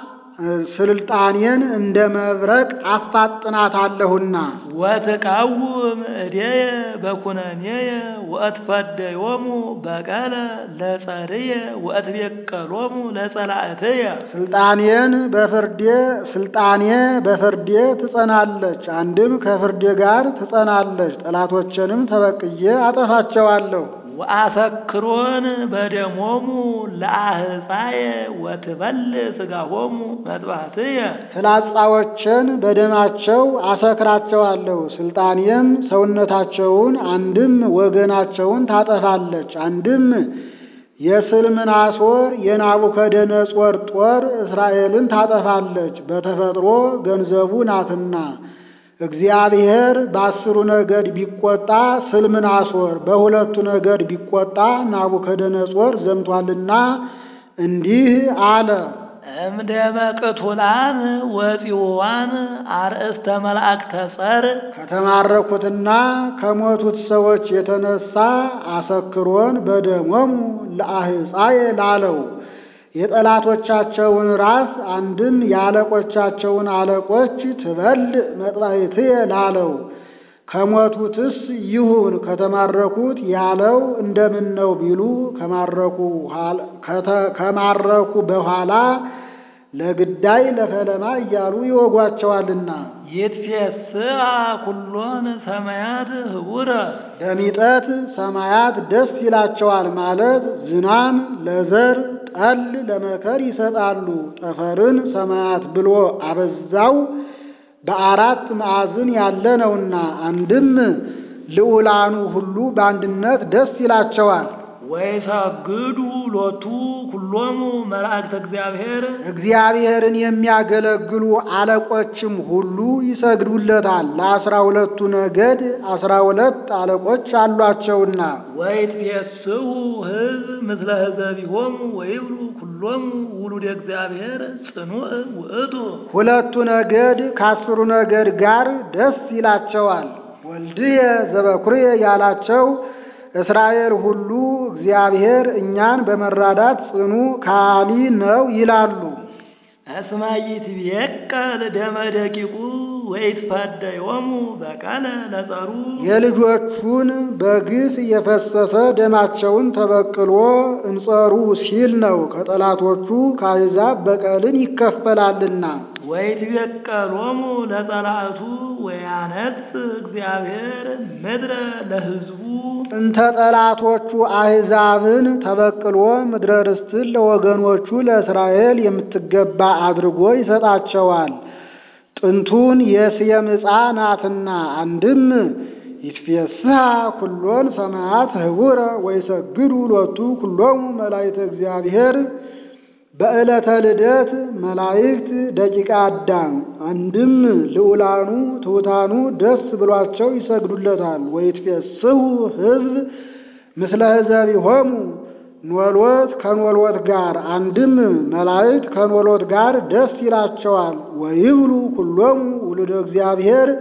ስልጣኔን እንደ መብረቅ አፋጥናታለሁና ወትቃውም እዴየ በኩነኔየ ወእትፈደዮሙ በቀለ ለጸርየ ወእትቤቀሎሙ ለጸላእትየ ስልጣኔን በፍርዴ ስልጣኔ በፍርዴ ትጸናለች፣ አንድም ከፍርዴ ጋር ትጸናለች። ጠላቶችንም ተበቅዬ አጠፋቸዋለሁ። ወአሰክሮን በደሞሙ ለአህፃየ ወትበል ሥጋሆሙ መጥባሕትየ ፍላጻዎችን በደማቸው አሰክራቸዋለሁ። ስልጣኔም ሰውነታቸውን አንድም ወገናቸውን ታጠፋለች፣ አንድም የስልምናሶር የናቡከደነጾር ጦር እስራኤልን ታጠፋለች። በተፈጥሮ ገንዘቡ ናትና እግዚአብሔር በአስሩ ነገድ ቢቆጣ ስልምናሶር፣ በሁለቱ ነገድ ቢቆጣ ናቡከደነጾር ዘምቷልና እንዲህ አለ። እምደመ ቅቱላን ወፂዋን አርእስተ መላእክተ ጸር ከተማረኩትና ከሞቱት ሰዎች የተነሳ አሰክሮን በደሞሙ ለአህፃየ ላለው የጠላቶቻቸውን ራስ አንድም የአለቆቻቸውን አለቆች ትበል መጥባሕትየ ላለው ከሞቱትስ ይሁን ከተማረኩት ያለው እንደምን ነው ቢሉ ከማረኩ በኋላ ለግዳይ ለፈለማ እያሉ ይወጓቸዋልና ይትፌስአ ኩሎን ሰማያት ህቡረ ለሚጠት ሰማያት ደስ ይላቸዋል ማለት ዝናም ለዘር ጠል ለመከር ይሰጣሉ። ጠፈርን ሰማያት ብሎ አበዛው በአራት ማዕዝን ያለ ነውና፣ አንድም ልዑላኑ ሁሉ በአንድነት ደስ ይላቸዋል። ወይሰግዱ ሎቱ ኩሎሙ መላእክተ እግዚአብሔር እግዚአብሔርን የሚያገለግሉ አለቆችም ሁሉ ይሰግዱለታል። ለአስራ ሁለቱ ነገድ አስራ ሁለት አለቆች አሏቸውና ወይትፌስሑ ሕዝብ ምስለ ህዘቢሆሙ ወይብሉ ኩሎሙ ውሉደ እግዚአብሔር ጽኑዕ ውእቱ ሁለቱ ነገድ ከአስሩ ነገድ ጋር ደስ ይላቸዋል። ወልድየ ዘበኩርየ ያላቸው እስራኤል ሁሉ እግዚአብሔር እኛን በመራዳት ጽኑ ካሊ ነው ይላሉ። እስመ ይትቤቀል ደመ ደቂቁ ወይትፈደዮሙ በቀለ ለጸሩ የልጆቹን በግፍ የፈሰሰ ደማቸውን ተበቅሎ እንጸሩ ሲል ነው። ከጠላቶቹ ከአሕዛብ በቀልን ይከፈላልና ወይትቤቀሎሙ ለጸላእቱ ወያነጽ እግዚአብሔር ምድረ ለሕዝቡ እንተ ጠላቶቹ አሕዛብን ተበቅሎ ምድረ ርስትን ለወገኖቹ ለእስራኤል የምትገባ አድርጎ ይሰጣቸዋል። ጥንቱን የስየም ዕፃ ናትና አንድም ይትፌስሐ ኩሎን ሰማያት ህቡረ ወይሰግዱ ሎቱ ኩሎሙ መላእክተ እግዚአብሔር በዕለተ ልደት መላእክት ደቂቀ አዳም አንድም ልዑላኑ ትሑታኑ ደስ ብሏቸው ይሰግዱለታል። ወይትፌስሑ ሕዝብ ምስለ ሕዘቢሆሙ ኖሎት ከኖሎት ጋር አንድም መላእክት ከኖሎት ጋር ደስ ይላቸዋል። ወይብሉ ኩሎሙ ውሉደ እግዚአብሔር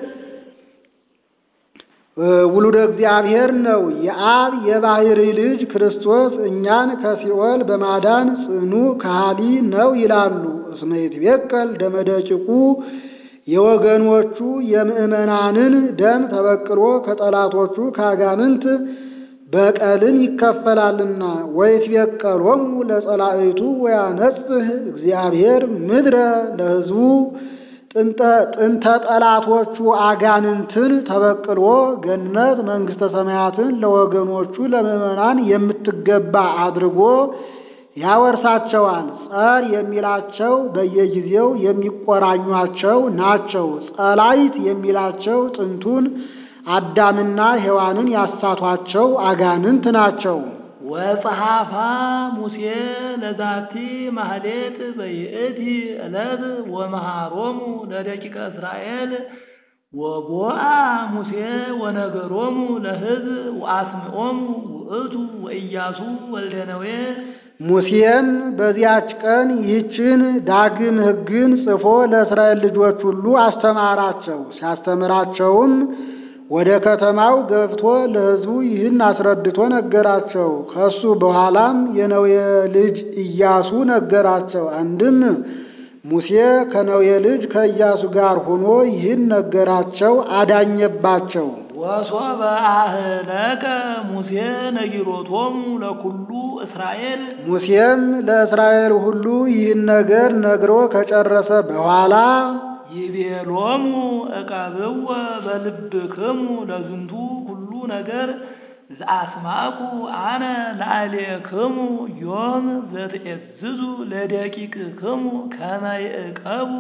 ውሉደ እግዚአብሔር ነው። የአብ የባሕሪ ልጅ ክርስቶስ እኛን ከሲኦል በማዳን ጽኑ ከሃሊ ነው ይላሉ። እስመ ይትቤቀል ደመ ደቂቁ የወገኖቹ የምዕመናንን ደም ተበቅሎ ከጠላቶቹ ከአጋንንት በቀልን ይከፈላልና። ወይትቤቀሎሙ ለጸላእቱ ወያነጽህ እግዚአብሔር ምድረ ለሕዝቡ ጥንተ ጠላቶቹ አጋንንትን ተበቅሎ ገነት መንግሥተ ሰማያትን ለወገኖቹ ለምዕመናን የምትገባ አድርጎ ያወርሳቸዋል። ጸር የሚላቸው በየጊዜው የሚቆራኟቸው ናቸው። ጸላይት የሚላቸው ጥንቱን አዳምና ሔዋንን ያሳቷቸው አጋንንት ናቸው። ወጸሐፋ ሙሴ ለዛቲ ማህሌት በይእቲ ዕለት ወመሃሮሙ ለደቂቀ እስራኤል ወቦአ ሙሴ ወነገሮሙ ለሕዝብ ወአስምዖሙ ውእቱ ወኢያሱ ወልደ ነዌ ሙሴም በዚያች ቀን ይህችን ዳግም ሕግን ጽፎ ለእስራኤል ልጆች ሁሉ አስተማራቸው። ሲያስተምራቸውም ወደ ከተማው ገብቶ ለሕዝቡ ይህን አስረድቶ ነገራቸው። ከሱ በኋላም የነዌ ልጅ ኢያሱ ነገራቸው። አንድም ሙሴ ከነዌ ልጅ ከኢያሱ ጋር ሆኖ ይህን ነገራቸው፣ አዳኘባቸው። ወሶበ አህለቀ ሙሴ ነጊሮቶሙ ለኩሉ እስራኤል ሙሴም ለእስራኤል ሁሉ ይህን ነገር ነግሮ ከጨረሰ በኋላ ይቤሎሙ እቀብወ በልብክሙ ለዝንቱ ሁሉ ነገር ዘአስማኩ አነ ለአሌክሙ ዮም ዘትዔዝዙ ለደቂቅክሙ ከመ ይዕቀቡ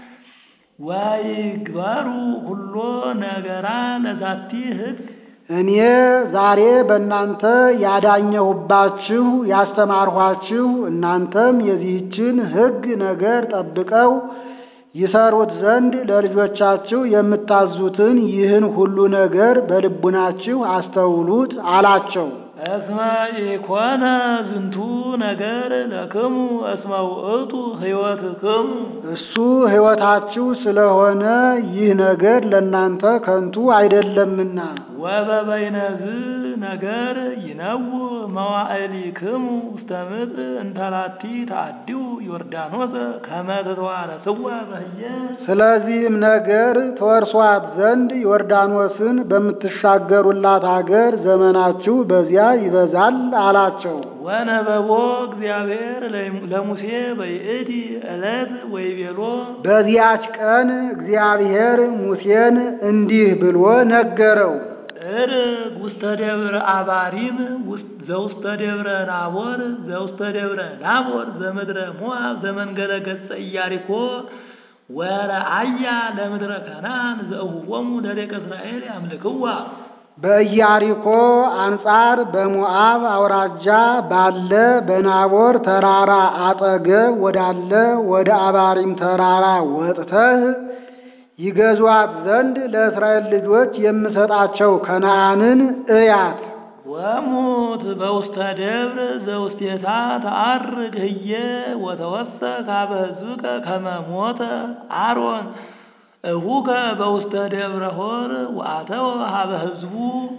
ወይግበሩ ሁሎ ነገራ ለዛቲ ሕግ እኔ ዛሬ በእናንተ ያዳኘሁባችሁ ያስተማርኋችሁ እናንተም የዚህችን ሕግ ነገር ጠብቀው ይሰሩት ዘንድ ለልጆቻችሁ የምታዙትን ይህን ሁሉ ነገር በልቡናችሁ አስተውሉት አላቸው። እስመ ኢኮነ ዝንቱ ነገር ለክሙ እስመ ውእቱ ሕይወትክሙ እሱ ሕይወታችሁ ስለሆነ ይህ ነገር ለእናንተ ከንቱ አይደለምና። ወበበይነዝ ነገር ይነው መዋዕሊክሙ ውስተ ምድር እንተላቲ ተአድው ዮርዳኖስ ከመ ትተዋረስዋ በህየ ስለዚህም ነገር ተወርሷት ዘንድ ዮርዳኖስን በምትሻገሩላት አገር ዘመናችሁ በዚያ ይበዛል አላቸው። ወነበቦ እግዚአብሔር ለሙሴ በይእቲ ዕለት ወይቤሎ በዚያች ቀን እግዚአብሔር ሙሴን እንዲህ ብሎ ነገረው። እርግ ውስተ ደብረ አባሪም ዘውስተ ደብረ ናቦር ዘውስተ ደብረ ናቦር ዘምድረ ሞዓብ ዘመንገለ ገጸ ኢያሪኮ ወረአያ ለምድረ ከናን ዘእሁቦሙ ለደቀ እስራኤል ያምልክዋ በኢያሪኮ አንጻር በሞዓብ አውራጃ ባለ በናቦር ተራራ አጠገብ ወዳለ ወደ አባሪም ተራራ ወጥተህ ይገዟት ዘንድ ለእስራኤል ልጆች የምሰጣቸው ከነዓንን እያት። ወሙት በውስተ ደብር ዘውስቴታ ተአርግ ህየ ወተወሰ ካበ ሕዝብከ ከመ ሞተ አሮን እሁከ በውስተ ደብረ ሆር ወአተወ ሀበ ሕዝቡ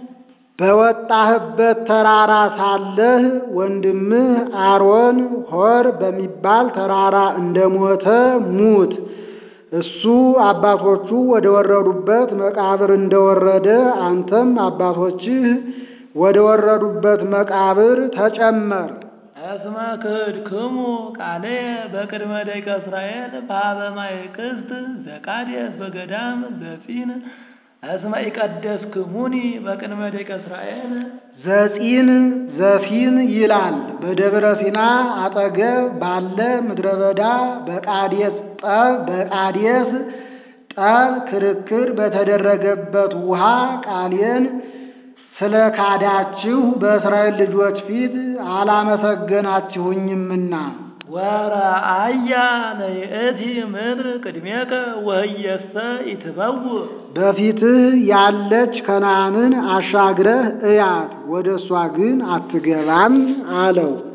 በወጣህበት ተራራ ሳለህ ወንድምህ አሮን ሆር በሚባል ተራራ እንደሞተ ሙት። እሱ አባቶቹ ወደ ወረዱበት መቃብር እንደወረደ አንተም አባቶችህ ወደ ወረዱበት መቃብር ተጨመር። እስመ ክህድክሙ ቃልየ በቅድመ ደቂቀ እስራኤል በኀበ ማየ ቅስት ዘቃዴስ በገዳም ዘጺን እስመ ኢቀደስክሙኒ በቅድመ ደቂቀ እስራኤል ዘጺን ዘፊን ይላል። በደብረ ሲና አጠገብ ባለ ምድረ በዳ በቃዴስ ጠ በቃዴስ ጠብ ክርክር በተደረገበት ውሃ ቃሌን ስለ ካዳችሁ በእስራኤል ልጆች ፊት አላመሰገናችሁኝምና ወረአያ ለይእቲ ምድር ቅድሜከ ወህየሰ ኢትበውእ በፊትህ ያለች ከነዓንን አሻግረህ እያት፣ ወደ እሷ ግን አትገባም አለው።